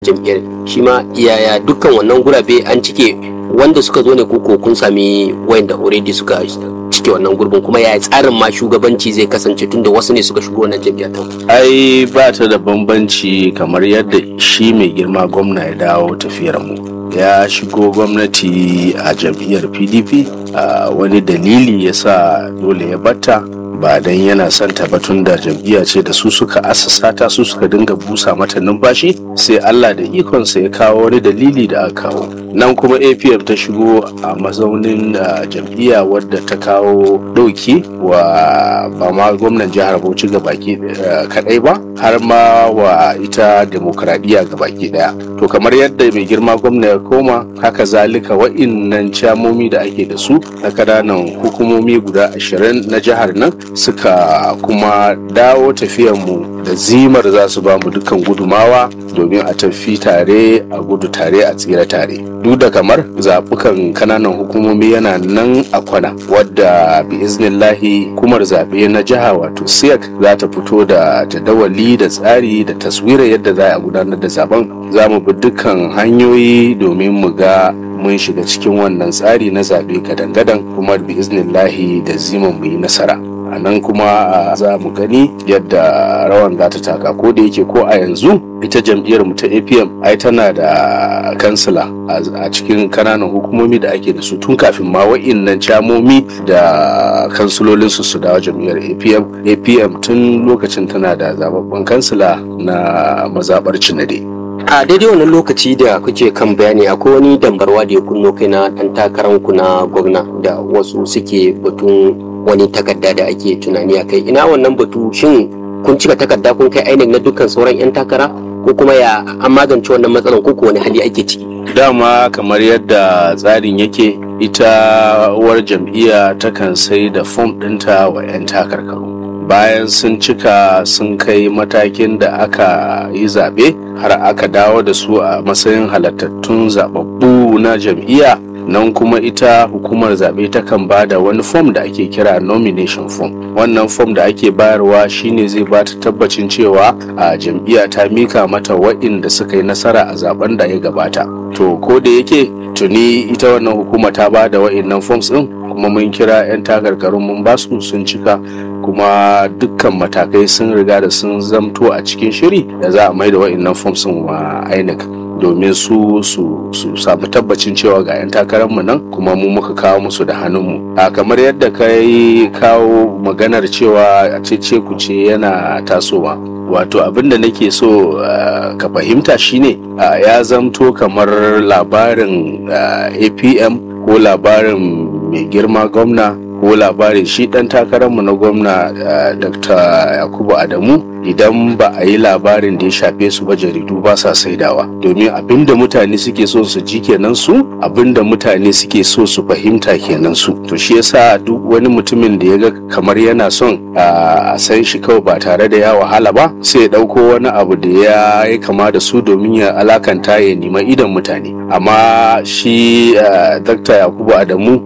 jam'iyyar shi ma yaya dukkan wannan gurabe an cike wanda suka zo ne ko kun sami wayanda already suka cike wannan gurbin kuma yaya tsarin ma shugabanci zai kasance tunda wasu ne suka shigo wannan jam'iyyar ta ai ba ta da bambanci kamar yadda shi mai girma gwamna ya dawo tafiyar mu ya shigo gwamnati a jam'iyyar pdp a wani dalili ya sa dole ya batta ba dan yana son tabbatun da jam'iyya ce da su suka asasa ta su suka dinga busa mata numfashi sai Allah da ikonsa ya kawo wani dalili da aka kawo nan kuma apm ta shigo a mazaunin jam'iyya wadda ta kawo ɗauki wa ba ma gwamnan jihar bauchi ga baki kadai ba har ma wa ita demokradiyya ga baki daya to kamar yadda mai girma gwamna ya koma haka zalika wa'innan camomi da ake da su na kananan hukumomi guda ashirin na jihar nan suka kuma dawo mu da zimar za su ba mu dukkan gudumawa domin a tafi tare a gudu tare a tsira tare duk da kamar zaɓukan kananan hukumomi yana nan a kwana wadda bi iznillahi kumar zaɓe na jiha wato siyak za ta fito da jadawali da tsari da taswira yadda za a gudanar da zaben za mu bi dukkan hanyoyi domin mu ga mun shiga cikin wannan tsari na zaɓe gadan-gadan kuma bi iznillahi da ziman mu yi nasara a nan kuma za mu gani yadda rawan za ta taka ko da yake ko a yanzu ita jam'iyyar mu ta apm ai tana da kansila a cikin kananan hukumomi da ake da su tun kafin ma wa'innan camomi da kansilolin su su dawo jam'iyyar apm apm tun lokacin tana da zababben kansila na mazabar cinade a daidai wannan lokaci da kuke kan bayani akwai wani dambarwa da ya kunno kai na dan takararku na gwamna da wasu suke batun wani takarda da ake tunani a kai ina wannan batu shin kun cika takarda kun kai ainihin na dukkan sauran 'yan takara ko kuma ya an magance wannan matsalan ko wani hali ake ciki dama kamar yadda tsarin yake ita uwar jam'iyya takan sai da fom ɗinta wa 'yan takarkaru bayan sun cika sun kai matakin da aka yi zaɓe har aka dawo da su a matsayin halattattun zababbu na jam'iyya nan kuma ita hukumar zaɓe takan ba da wani fom da ake kira nomination form wannan fom da ake bayarwa shine zai ba ta tabbacin cewa a jam'iyya ta mika mata wa'inda suka yi nasara a zaben da ya gabata to ko da yake tuni ita wannan hukuma ta ba da wa'innan forms din kuma mun kira 'yan takarkarun mun basu sun cika kuma dukkan matakai sun riga da sun zamto a cikin shiri da za a mai da wa'innan forms wa INEC domin su su su samu tabbacin cewa ga 'yan takararmu nan kuma mu muka kawo musu da hannunmu a kamar yadda ka yi kawo maganar cewa a cece ku ce yana tasowa wato abin da nake so uh, ka fahimta shine uh, ya zamto kamar labarin uh, apm ko labarin mai girma gwamna ko labarin shi dan takararmu na gwamna dr yakubu adamu idan ba a yi labarin da ya shafe su ba jaridu ba sa saidawa domin abinda mutane suke so su ji kenan su abinda mutane suke so su fahimta kenan su to shi yasa duk wani mutumin da ya ga kamar yana son a san shi kawai ba tare da ya wahala ba sai ya dauko wani abu da ya yi kama da su domin ya alakanta ya nima idan mutane amma shi dr yakubu adamu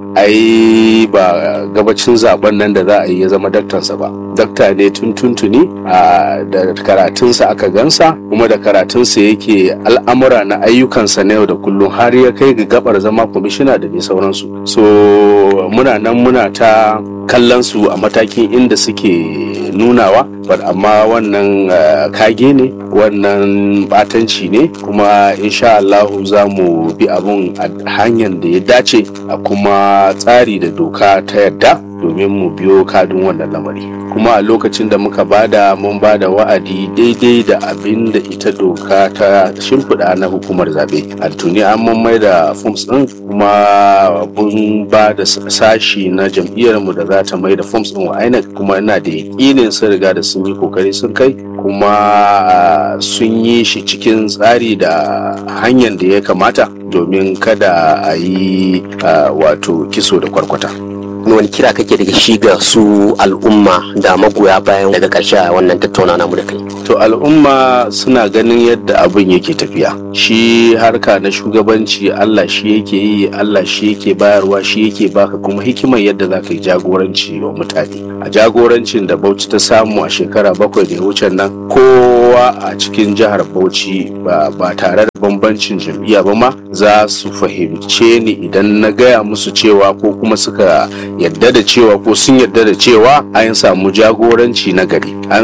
ai ba gabacin zaben nan da za a yi ya zama daktansa ba dakta ne tun tuntuni a da karatunsa aka gansa kuma da karatunsa yake al'amura na ayyukansa na yau da kullum har ya kai ga gabar zama kwamishina da dai sauransu so muna nan muna ta kallon su a matakin inda suke nunawa amma wannan kage ne wannan batanci ne kuma insha Allahu za mu bi abun a hanyar da ya dace a kuma tsari da doka ta yadda domin mu biyo kadin wannan lamari kuma a lokacin da muka bada mun bada wa'adi daidai da abin da ita doka ta shimfiɗa na hukumar zaɓe a tuni an mun mai da forms ɗin kuma mun ba da sashi na jam'iyyarmu da za ta mai da forms ɗin wa INEC kuma ina da yaƙinin sun riga da sun yi kokari sun kai kuma sun yi shi cikin tsari da hanyar da ya kamata domin kada a yi wato kiso da kwarkwata. wani kira kake daga shi ga su al'umma da magoya bayan daga ƙarshe a wannan tattauna namu da kai to al'umma suna ganin yadda abin yake tafiya shi harka na shugabanci Allah shi yake yi Allah shi yake bayarwa shi yake baka kuma hikimar yadda za ka yi jagoranci wa mutane a jagorancin da Bauchi ta samu a shekara bakwai da ya wuce nan kowa a cikin jihar Bauchi ba tare da bambancin jam'iyya ba ma za su fahimce ni idan na gaya musu cewa ko kuma suka yadda da cewa ko sun yadda da cewa an samu jagoranci na gari an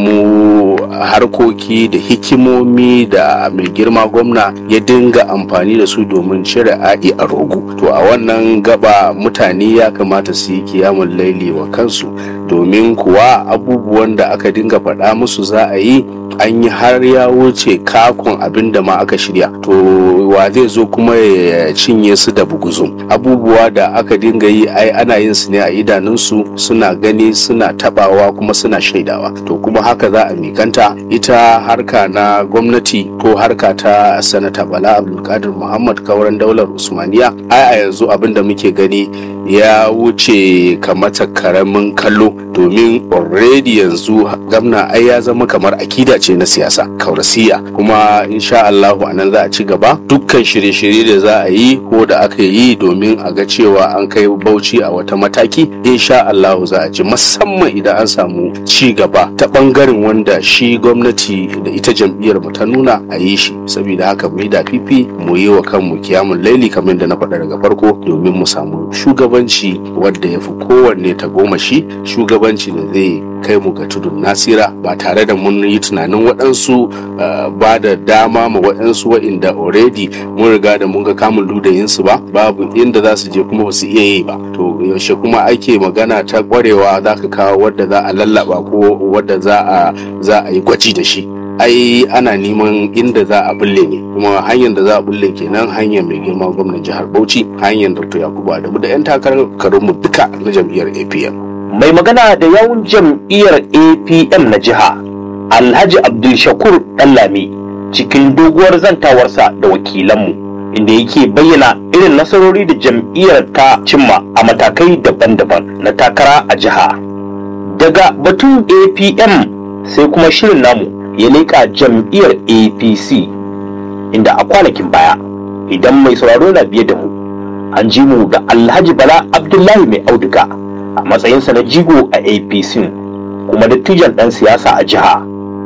samu harkoki da hikimomi da mai girma gwamna ya dinga amfani da su domin cire a'i a rogo to a wannan gaba mutane ya kamata su yi kiyamun laili wa kansu domin kuwa abubuwan da aka dinga faɗa musu za a yi an yi har ya wuce kakon abin da ma aka shirya to wa zai zo kuma ya cinye su da buguzum abubuwa da aka dinga yi ai ana yin su ne a idanunsu suna gani suna tabawa kuma suna shaidawa to kuma haka za a mikanta ita harka na gwamnati ko harka ta sanata bala abdulkadir muhammad kauran daular usmaniya ai a yanzu abin da muke gani ya wuce kamata karamin kallo domin already yanzu gamna ai ya zama kamar akida ce na siyasa kaurasiya kuma insha Allahu anan za a ci gaba dukkan shirye-shirye da za a yi ko da aka yi domin a ga cewa an kai bauchi a wata mataki insha Allahu za a ci musamman idan an samu ci gaba ta bangaren wanda shi gwamnati da ita jam'iyyar mu ta nuna a yi shi saboda haka mu yi da fifi mu yi wa kanmu kiyamun laili kamar da na faɗa daga farko domin mu samu shugabanci wanda ya fi kowanne ta goma shi shugabanci da zai kai mu ga tudun nasira ba tare da mun yi tunanin waɗansu ba da dama ma waɗansu wa'inda already mun riga da mun ga kamun ludayinsu ba babu inda za su je kuma ba su iya yi ba to yaushe kuma ake magana ta kwarewa za ka kawo wadda za a lallaba ko wadda za a za a yi gwaji da shi ai ana neman inda za a bulle ne kuma hanyar da za a bulle kenan hanyar mai girma gwamnan jihar bauchi hanyar dr yakubu adamu da 'yan takararmu duka na jam'iyyar apm mai magana da yawun jam'iyyar apm na jiha alhaji abdul shakur ɗanlami cikin doguwar zantawarsa da wakilanmu inda yake bayyana irin nasarori da jam'iyyar ta cimma a matakai daban-daban na takara a jiha daga batun apm sai kuma shirin namu ya leƙa jam'iyyar apc inda a kwanakin baya idan mai sauraro na biye da mu an ji mu da alhaji bala abdullahi mai auduga a matsayinsa na jigo a apc kuma dattijan ɗan siyasa a jiha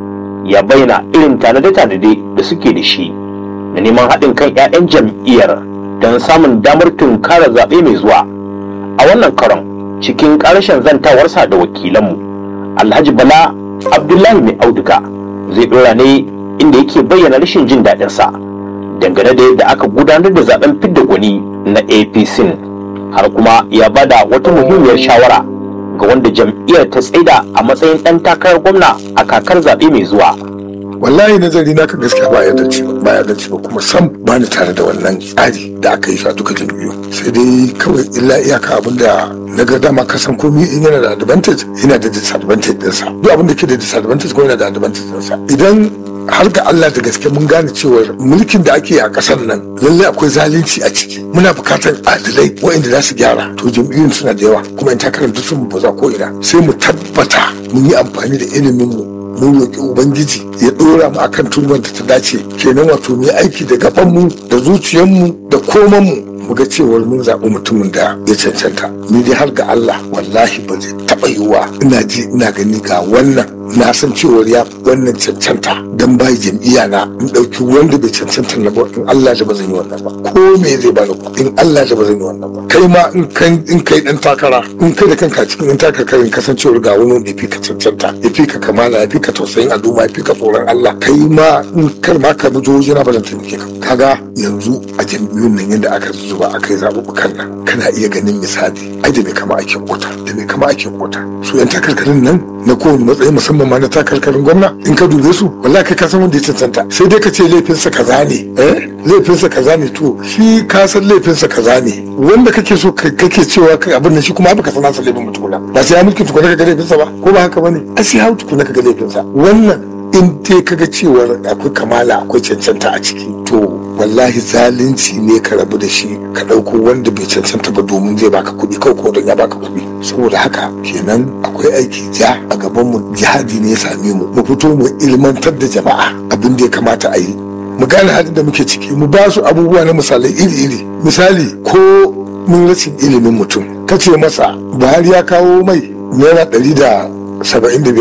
ya bayyana irin tanade-tanade da suke da shi da neman haɗin kan 'ya'yan jam'iyyar don samun damar tunkara zaɓe mai zuwa a wannan karon cikin ƙarshen zantawarsa da wakilanmu alhaji bala abdullahi mai auduga zai ɗora ne inda yake bayyana rashin jin daɗinsa dangane da yadda aka gudanar da zaben fidda gwani na apc har kuma ya bada wata muhimmiyar shawara ga wanda jam'iyyar ta tsaida a matsayin ɗan takarar gwamna a kakar zaɓe mai zuwa wallahi nazari naka gaskiya ba ya dace ba ba ya dace ba kuma sam ba ni tare da wannan tsari da aka yi shi a duka jam'iyyu sai dai kawai illa iyaka abin da na ga dama ka san komai in yana da advantage yana da disadvantage ɗinsa duk abin da ke da disadvantage ko yana da advantage ɗinsa idan har ga Allah da gaske mun gane cewa mulkin da ake a ƙasar nan lallai akwai zalunci a ciki muna bukatar adalai waɗanda za su gyara to jam'iyyun suna da yawa kuma in takarar duk sun baza ko ina sai mu tabbata mun yi amfani da ilimin mu mun roƙi ubangiji ya ɗora mu akan turban da ta dace kenan wato mu yi aiki da gabanmu da zuciyarmu da komanmu mu ga cewar mun zaɓi mutumin da ya cancanta ni dai har ga Allah wallahi ba zai taɓa yiwuwa ina ji ina gani ga wannan na san cewar ya wannan cancanta dan bai jam'iyya na in ɗauki wanda bai cancanta na ba in Allah da ba zan yi wannan ba ko me zai bani ku in Allah da ba zan yi wannan ba kai ma in kan in kai dan takara in kai da kanka cikin dan takarkarin kasancewar ga wani wanda ya fi ka cancanta ya fi ka kamala ya fi ka tausayin al'umma ya fi ka tsoron Allah kai ma in kar ma ka bi jihohi na balanta ne ka kaga yanzu a jam'iyyun nan yadda aka zuba aka yi zaɓuɓɓukan nan kana iya ganin misali ai da mai kama ake kota da mai kama ake kota su yan takarkarin nan na kowane matsayi musamman ma na takarkarin gwamna in ka dube su wallahi kai ka san wanda ya cancanta sai dai ka ce laifinsa kaza ne eh laifinsa kaza ne to shi ka san laifinsa kaza ne wanda kake so kake cewa kai abin nan shi kuma baka san nasa laifin mutukuna ba sai ya mulki tukuna ka ga laifinsa ba ko ba haka bane a sai hau tukuna ka ga laifinsa wannan in dai kaga cewar akwai kamala akwai cancanta a ciki to wallahi zalunci ne ka rabu da shi ka ɗauko wanda bai cancanta ba domin zai baka kuɗi kawai ko don ya baka kuɗi saboda haka kenan akwai aiki ja a gaban mu jihadi ne ya same mu mu fito mu ilmantar da jama'a abin da ya kamata a yi mu gane halin da muke ciki mu ba su abubuwa na misalai iri-iri misali ko mun rashin ilimin mutum ka ce masa buhari ya kawo mai naira ɗari da saba'in da biyar ko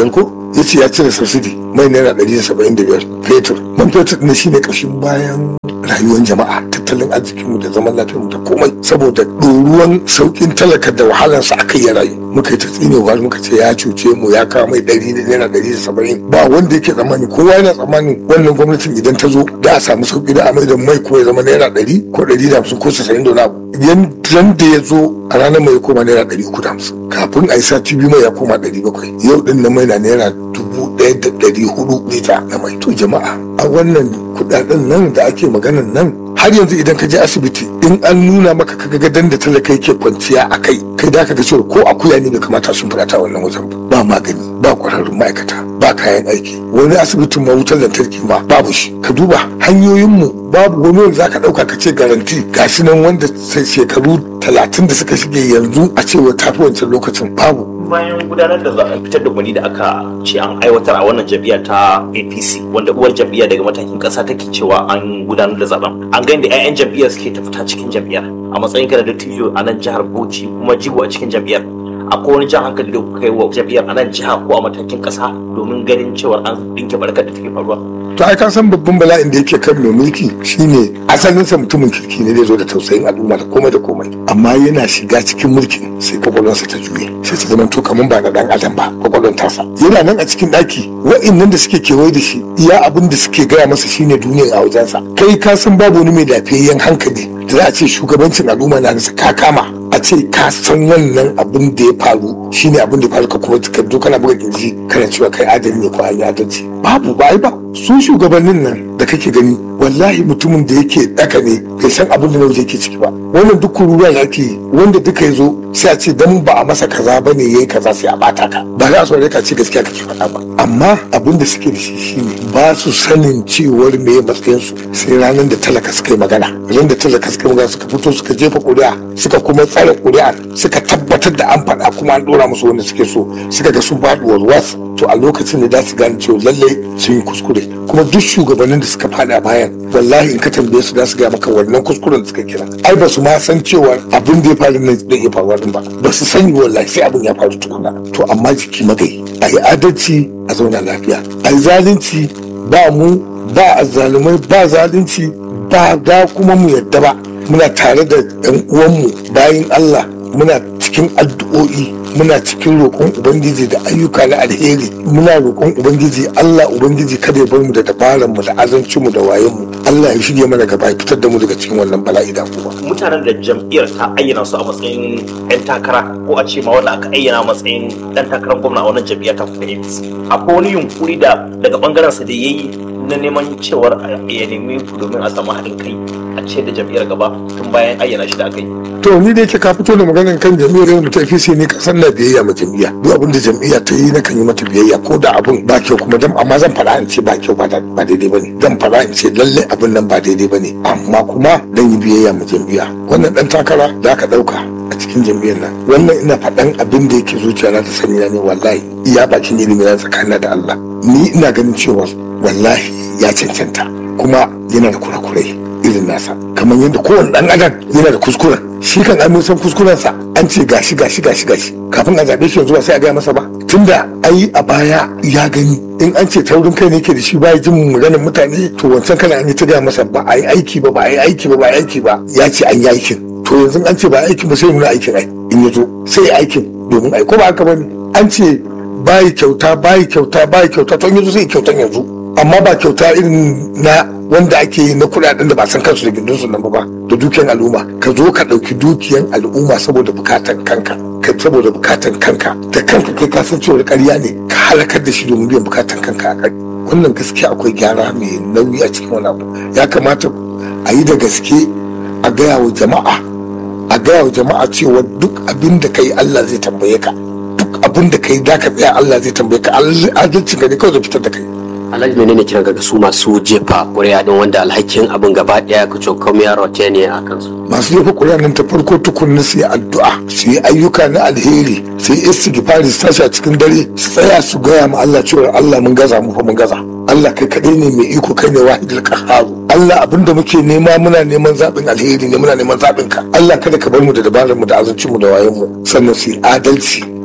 ya ce ya cire subsidy mai naira ɗari da saba'in da biyar fetur man fetur ne shine ƙashin bayan rayuwar jama'a tattalin arzikinmu da zaman lafiyarmu da komai saboda ɗoruwan sauƙin talaka da wahalarsa aka yi rayu muka yi ta tsinewa muka ce ya cuce mu ya kawo mai ɗari da naira ɗari da saba'in ba wanda yake tsammani kowa yana tsammanin wannan gwamnatin idan ta zo da a samu sauƙi da a mai da mai kuma ya zama naira ɗari ko ɗari da hamsin ko casa'in da wani abu yanda ya zo a ranar mai ya koma naira ɗari uku da hamsin kafin a yi sati biyu mai ya koma ɗari bakwai yau ɗin na mai na naira dubu ɗaya da ɗari hudu lita na mai to jama'a a wannan kuɗaɗen nan da ake maganan nan har yanzu idan ka je asibiti in an nuna maka ka ga gadon da talaka yake kwanciya a kai kai da ka ga cewa ko akuya ne bai kamata sun fada ta wannan wajen ba magani ba kwararrun ma'aikata ba kayan aiki wani asibitin ma wutar lantarki ma babu shi ka duba hanyoyinmu babu wani wanda zaka dauka ka ce garanti ga shi nan wanda sai shekaru talatin da suka shige yanzu a cewa tafi wancan lokacin babu bayan gudanar da zaben fitar da gwani da aka ce an aiwatar a wannan jam'iyya ta apc wanda uwar jam'iyya daga matakin kasa take cewa an gudanar da zaben an ga da 'ya'yan jam'iyyar suke ta fita cikin jam'iyyar a matsayin kana da dattijo a nan jihar bauchi kuma jigo a cikin jam'iyyar akwai wani jan hankali da kuka yi wa jam'iyyar a nan jiha ko a matakin kasa domin ganin cewa an dinke barkar da take faruwa to ai ka san babban bala'in da yake kan mai mulki shine asalinsa mutumin kirki ne zai zo da tausayin al'umma da komai da komai amma yana shiga cikin mulkin sai kwakwalwarsa ta juye sai ta zama to kamar ba na dan adam ba kwakwalwar tasa yana nan a cikin daki wa'innan da suke kewaye da shi iya abin da suke gaya masa shine duniya a wajensa kai ka san babu wani mai lafiyayyen hankali da za a ce shugabancin al'umma na nasa ka kama a ce ka san wannan abin da ya faru shine abin da ya faru ka kuma ka zo kana buga kirji kana cewa kai adali ne ko an yi adalci babu ba ai ba su shugabannin nan da kake gani wallahi mutumin da yake daka ne bai san abin da waje yake ciki ba wannan duk kururuwa da ake yi wanda duka ya zo sai a ce dan ba a masa kaza ba ne yayi kaza sai a bata ka ba za a so ka ce gaskiya kake faɗa ba amma abin da suke da shi shine ba su sanin cewar me matsayin su sai ranar da talaka suka yi magana ran da talaka suka yi magana suka fito suka jefa ƙuri'a suka kuma tsare ƙuri'a suka tabbatar da an faɗa kuma an ɗora musu wanda suke so suka ga sun faɗi warwas to a lokacin da za su gane cewa lallai sun yi kuskure kuma duk shugabannin da suka faɗi a bayan wallahi in ka tambaye su za su gaya maka wannan kuskuren da suka kira ai ba su ma san cewa abin da ya faru nan zai iya faruwa din ba ba su sani wallahi sai abin ya faru tukuna to amma jiki magai a yi adalci a zauna lafiya a yi zalunci ba mu ba azzalumai ba zalunci ba da kuma mu yadda ba muna tare da yan uwanmu bayan Allah muna cikin addu'o'i muna cikin roƙon ubangiji da ayyuka na alheri muna roƙon ubangiji Allah ubangiji kada ya bar mu da dabaran mu da azancin mu da wayen mu Allah ya shige mana gaba ya fitar da mu daga cikin wannan bala'i da kuma mutanen da jam'iyyar ta ayyana su a matsayin 'yan takara ko a ce ma wanda aka ayyana matsayin ɗan takarar gwamna a wannan jam'iyyar ta kuma APC akwai wani yunkuri da daga bangaren sa da yayi na neman cewar ya nemi ku domin a samu haɗin kai a ce da jam'iyyar gaba tun bayan ayyana shi da aka yi to ni da yake ka fito da maganar kan jam'iyyar yau da ta fi ne ka san na biyayya ma jam'iyya duk abin da jam'iyya ta yi na kan yi mata biyayya ko da abin ba kyau kuma dan amma zan fara in ce ba kyau ba ba daidai bane zan fara in ce lalle abin nan ba daidai bane amma kuma dan yi biyayya ma jam'iyya wannan dan takara da aka dauka a cikin jam'iyyar nan wannan ina faɗan abin da yake zuciya na ta sani na ne wallahi iya bakin ilimi na tsakanin da Allah ni ina ganin cewa wallahi ya cancanta kuma yana da kurakurai irin nasa kamar yadda kowane dan adam yana da kuskuren shi kan an san kuskurensa an ce gashi gashi gashi gashi kafin a zaɓe shi yanzu ba sai a gaya masa ba tunda ai a baya ya gani in an ce taurin kai ne ke da shi ba ya jin maganar mutane to wancan kana an yi ta gaya masa ba a yi aiki ba ba a yi aiki ba ba a yi aiki ba ya ce an yi aikin to yanzu an ce ba aikin ba sai nuna aikin ai in ya zo sai ya aikin domin ai ko ba haka bane an ce bayi kyauta bayi kyauta bayi kyauta to in yanzu sai kyautan yanzu amma ba kyauta irin na wanda ake yi na kuɗaɗen da ba san kansu da gindinsu nan ba da dukiyan al'umma ka zo ka ɗauki dukiyan al'umma saboda bukatan kanka ka saboda bukatan kanka da kanka kai ka san cewa ƙarya ne ka halakar da shi domin biyan bukatan kanka a kai wannan gaskiya akwai gyara mai nauyi a cikin wani abu ya kamata a yi da gaske a gaya wa jama'a a gaya wa jama'a cewa duk abin da ka yi Allah zai tambaye ka duk abin da ka yi da ka tsaya Allah zai tambaye ka adalcin ka ne kawai zai fitar da kai alhaji menene kiran ga su masu jefa ƙuri'a din wanda alhakin abin gaba ɗaya ka cokam ya rote ne a kansu masu jefa ƙuri'a nan ta farko tukunna su yi addu'a su yi ayyuka na alheri su yi istighfari su tashi a cikin dare su tsaya su gaya ma Allah cewa Allah mun gaza mu fa mun gaza Allah kai kaɗai ne mai iko kai ne wahidul qahharu Allah abinda muke nema muna neman zaɓin alheri ne muna neman zaɓin ka Allah kada ka bar mu da dabarar mu da azuncin mu da wayan mu sannan su yi adalci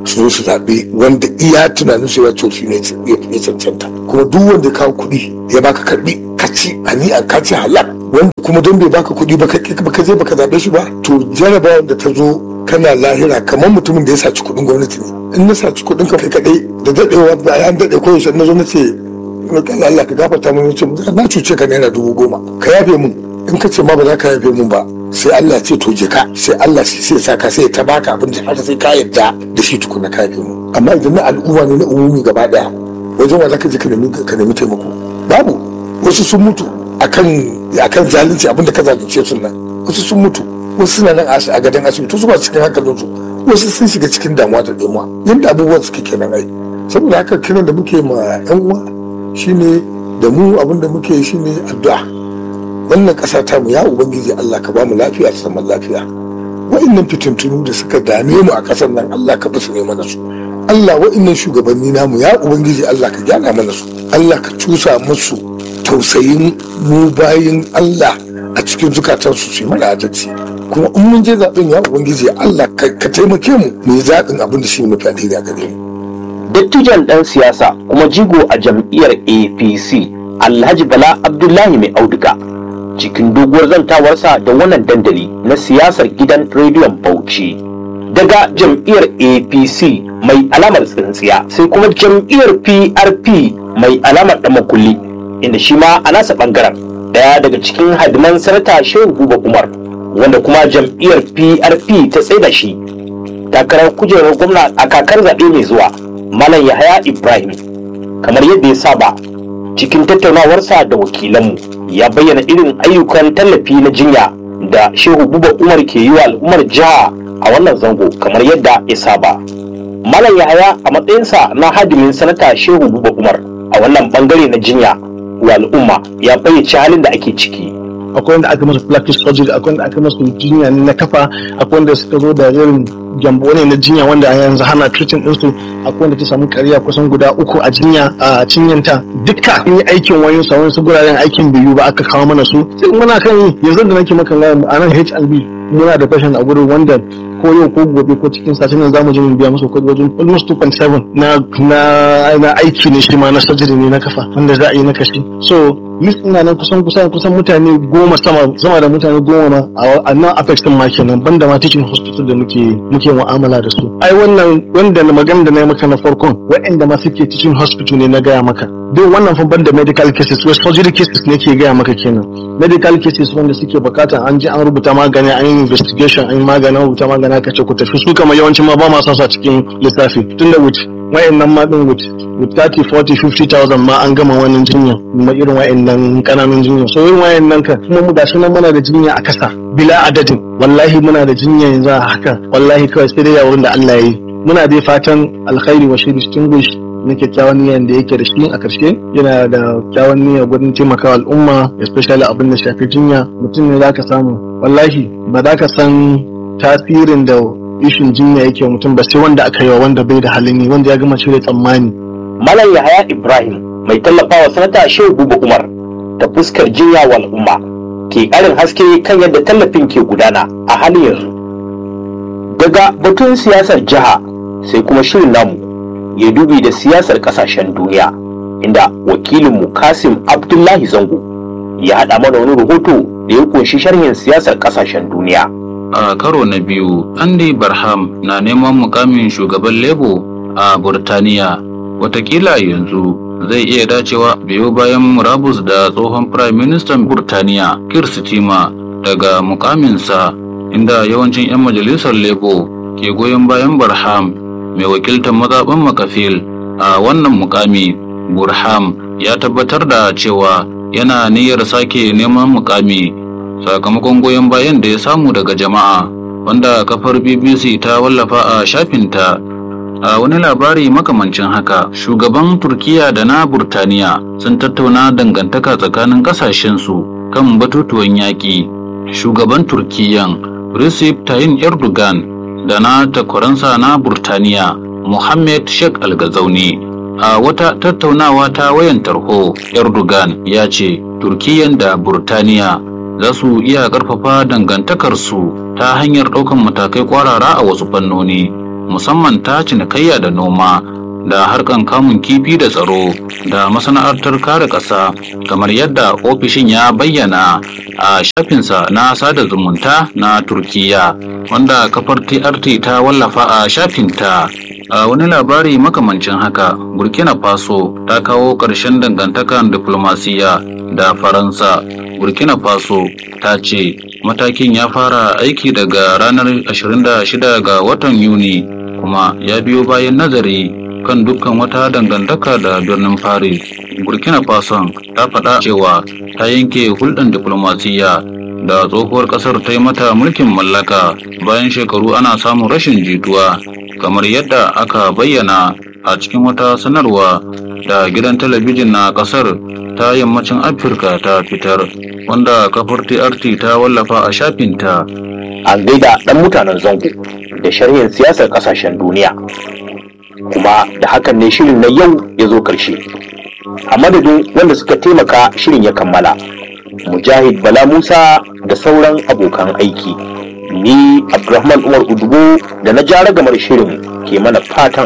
su zo su zaɓe wanda iya tunanin su ya ce shi ne ya cancanta kuma duk wanda ya kawo kuɗi ya baka karɓi ka ci ani a ka ci halak wanda kuma don bai baka kuɗi ba ka je baka zaɓe shi ba to jarabawa da ta zo kana lahira kamar mutumin da ya saci kuɗin gwamnati ne in na saci kuɗin ka kai kaɗai da daɗewa bayan daɗe ko yaushe na zo na ce kan Allah ka gafarta mun ce na cuce ka naira dubu goma ka yafe mun in ka ce ma ba za ka yafe mun ba sai Allah ce to je ka sai Allah sai sa ka sai ta baka abin da har sai ka yarda da shi tukuna ka yafe mun amma idan na al'umma ne na umumi gaba daya wajen wa zaka je ka nemi ka nemi taimako babu wasu sun mutu akan akan zalunci abin da ka zalunce su nan wasu sun mutu wasu suna nan a gadon asibiti su ba cikin hankalinsu wasu sun shiga cikin damuwa da damuwa yadda abubuwan suke kenan ai saboda haka kiran da muke ma yan uwa shine da mu abin da muke shine addu'a wannan ƙasa ta mu ya ubangiji Allah ka bamu lafiya da zaman lafiya wa'annan fitintunu da suka dame mu a ƙasar nan Allah ka basu ne mana su Allah wa'annan shugabanni namu ya ubangiji Allah ka gyara mana su Allah ka cusa musu tausayin mu bayin Allah a cikin zukatansu su yi mana adalci kuma in mun je zaɓen ya ubangiji Allah ka taimake mu mu yi zaɓin abin da shi ne mafi alheri a gare mu dattijan ɗan siyasa kuma jigo a jam'iyyar apc alhaji bala abdullahi mai auduga cikin doguwar zantawarsa da wannan dandali na siyasar gidan rediyon bauchi daga jam'iyyar apc mai alamar tsintsiya sai kuma jam'iyyar prp mai alamar ɗamakulli inda shi ma a nasa ɓangaren daya daga cikin hadiman sanata shehu buba umar wanda kuma jam'iyyar prp ta tsaida shi takarar kujerar gwamna a kakar zaɓe mai zuwa Malam Yahaya Ibrahim kamar yadda ya saba cikin tattaunawarsa da wakilanmu ya bayyana irin ayyukan tallafi na jinya da Shehu Buba Umar ke yi wa al'ummar jiha a wannan zango kamar yadda ya saba. Malam Yahaya a matsayinsa na hadimin sanata Shehu Buba Umar a wannan bangare na jinya wa al'umma ya bayyace halin da ake ciki. akwai wanda aka masa plastic surgery akwai wanda aka masa jinya na kafa akwai wanda suka zo da irin gyambo ne na jinya wanda a yanzu hana treating ɗinsu akwai wanda ta samu kariya kusan guda uku a jinya a cinyanta duka in yi aikin wani sa wani guraren aikin biyu ba aka kawo mana su sai muna kan yi yanzu da nake maka gaya a nan HIV muna da fashion a gurin wanda ko yau ko gobe ko cikin satin nan zamu je mu biya musu kuɗi wajen almost 2.7 na na na aiki ne shi ma na surgery ne na kafa wanda za a yi na kashi so list ina nan kusan kusan kusan mutane goma sama sama da mutane goma ma a nan apex din ma kenan banda ma teaching hospital da muke muke mu'amala da su ai wannan wanda na magana da na yi maka na farkon waɗanda ma suke teaching hospital ne na gaya maka duk wannan fa banda medical cases wasu surgery cases ne ke gaya maka kenan medical cases wanda suke bukatan an je an rubuta magani an yi investigation an yi magani an rubuta magani aka ce ku tafi su kama yawancin ma ba ma son sa cikin lissafi tunda wuce wayannan ma din with with 30 40 50,000 ma an gama wannan jinya kuma irin wayannan kananun jinya so irin wayannan ka kuma mu gashi nan muna da jinya a kasa bila adadin wallahi muna da jinya yanzu a haka wallahi kawai sai dai wurin da Allah ya yi muna dai fatan alkhairi wa shi distinguish na kyakkyawan niyyar da yake da shi a karshe yana da kyakkyawan niyya gurin taimakawa al'umma especially abin da shafi jinya mutum ne zaka samu wallahi ba za ka san tasirin da ishin jinya yake mutum ba sai wanda aka yi wa wanda bai da halin yi wanda ya gama cire tsammani. Malam Yahaya Ibrahim mai tallafawa sanata Shehu Buba Umar ta fuskar jinya wa al'umma ke ƙarin haske kan yadda tallafin ke gudana a halin yanzu. Daga batun siyasar jiha sai kuma shirin namu ya dubi da siyasar ƙasashen duniya inda wakilinmu Kasim Abdullahi Zango ya haɗa mana wani rahoto da ya kunshi sharhin siyasar ƙasashen duniya. a karo na biyu andy barham na neman mukamin shugaban lebo a burtaniya watakila yanzu zai iya dacewa biyo bayan murabus da tsohon prime minister burtaniya kir stima daga mukaminsa inda yawancin 'yan majalisar lebo ke goyon bayan barham mai wakiltar mazaɓin makafil a wannan mukami burham ya tabbatar da cewa yana niyyar sake neman mukami sakamakon goyon bayan da ya samu daga jama'a wanda kafar bbc ta wallafa a shafinta a wani labari makamancin haka shugaban turkiya da na burtaniya sun tattauna dangantaka tsakanin kasashensu kan batutuwan yaƙi shugaban turkiyan recep tayyip erdogan da na takwaransa na burtaniya mohammed sheikh algazauni a wata tattaunawa ta wayan tarho erdogan ya ce turkiyan da burtaniya za su iya ƙarfafa dangantakarsu ta hanyar ɗaukan matakai ƙwarara a wasu fannoni musamman ta cinikayya da noma da harkan kamun kifi da tsaro da masana'antar kare ƙasa kamar yadda ofishin ya bayyana a shafinsa na sada zumunta na turkiya wanda kafar trt ta wallafa a shafinta a wani labari makamancin haka burkina faso ta kawo ƙarshen dangantakan diplomasiya da faransa burkina faso ta ce matakin ya fara aiki daga ranar 26 ga watan yuni kuma ya biyo bayan nazari kan dukkan wata dangantaka da birnin paris burkina faso ta faɗa cewa ta yanke hulɗar diplomasiya da tsohuwar ƙasar ta yi mata mulkin mallaka bayan shekaru ana samun rashin jituwa kamar yadda aka bayyana a cikin wata sanarwa da gidan talabijin na ƙasar ta yammacin afirka ta fitar wanda kafar trt ta wallafa a shafinta an gaida ɗan mutanen zango da sharhin siyasar ƙasashen duniya kuma da hakan ne shirin na yau ya zo ƙarshe a madadin wanda suka taimaka shirin ya kammala mujahid bala musa da sauran abokan aiki ni abdulrahman umar udubo da na jara gamar shirin ke mana fatan